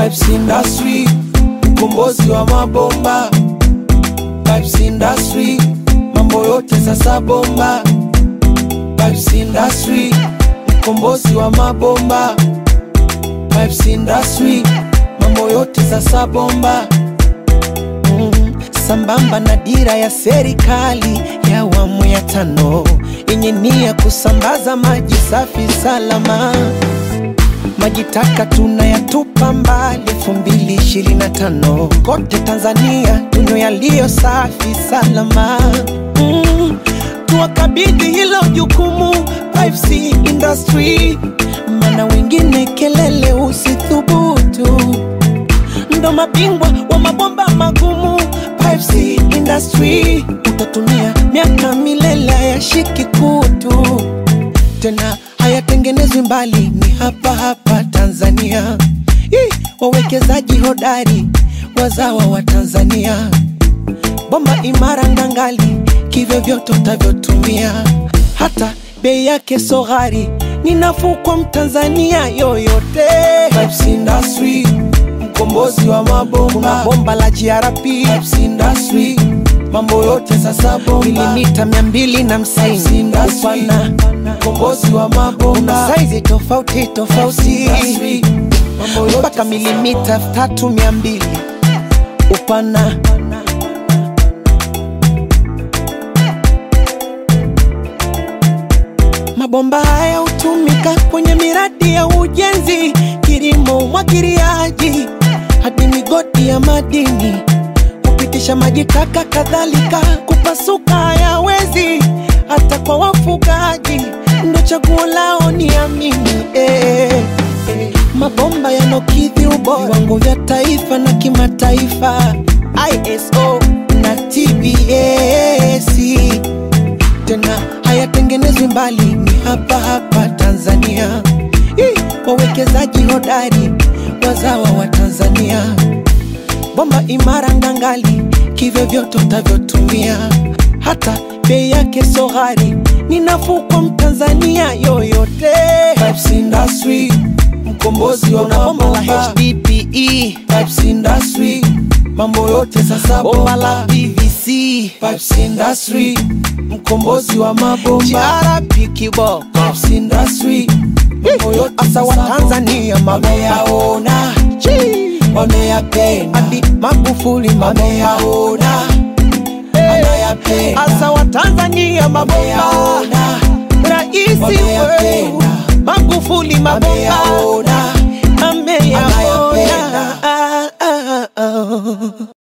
Pipes Industry, mkombozi wa mabomba. Pipes Industry, mambo yote sasa bomba. Pipes Industry, mkombozi wa mabomba. Pipes Industry, mambo yote sasa bomba. Mm, sambamba na dira ya serikali ya awamu ya tano yenye nia kusambaza maji safi salama maji taka tunayatupa mbali 2025 kote Tanzania tunywe yaliyo safi salama. Mm, tuwakabidhi hilo jukumu Pipes Industry, maana wengine kelele usithubutu, ndo mabingwa wa mabomba magumu. Pipes Industry utatumia miaka milele hayashiki kutu tena hayatengenezwi mbali, ni hapa hapa Tanzania. Ih, wawekezaji hodari wazawa wa Tanzania, bomba imara ngangali, kivyovyote utavyotumia, hata bei yake so ghali, ni nafuu kwa Mtanzania yoyote. Pipes Industry, mkombozi wa mabomba. Kuna bomba la GRP Pipes Industry, mambo yote sasa bomba. Milimita mia mbili na hamsini upana, mkombozi wa mabomba. Kuna saizi tofauti tofauti mpaka milimita tatu mia mbili upana. Mabomba haya hutumika kwenye miradi ya ujenzi, kilimo, umwagiliaji hadi migodi ya madini, kupitisha maji taka, kadhalika kupasuka hayawezi, hata kwa wafugaji ndo chaguo lao, ni amini eh, eh. Mabomba yanokidhi ubora viwango vya taifa na kimataifa, ISO na TBS tena hayatengenezwi mbali, ni hapa hapa Tanzania. Ih, wawekezaji hodari wazawa wa Tanzania, bomba imara ngangali, kivyovyote utavyotumia, hata bei yake so ghali, ni nafuu kwa Mtanzania yoyote. Pipes Industry, mkombozi wa bomba la HDPE. Pipes Industry, mambo yote sasa bomba la PVC. Pipes Industry, mkombozi wa mabomba. GRP kiboko. Pipes Industry, mambo yote sasa wa Tanzania wameyaona, wameyapenda hadi Magufuli wameyaona, anayapenda asa wa Tanzania mabomba, rais wetu Magufuli mabomba ameyaona.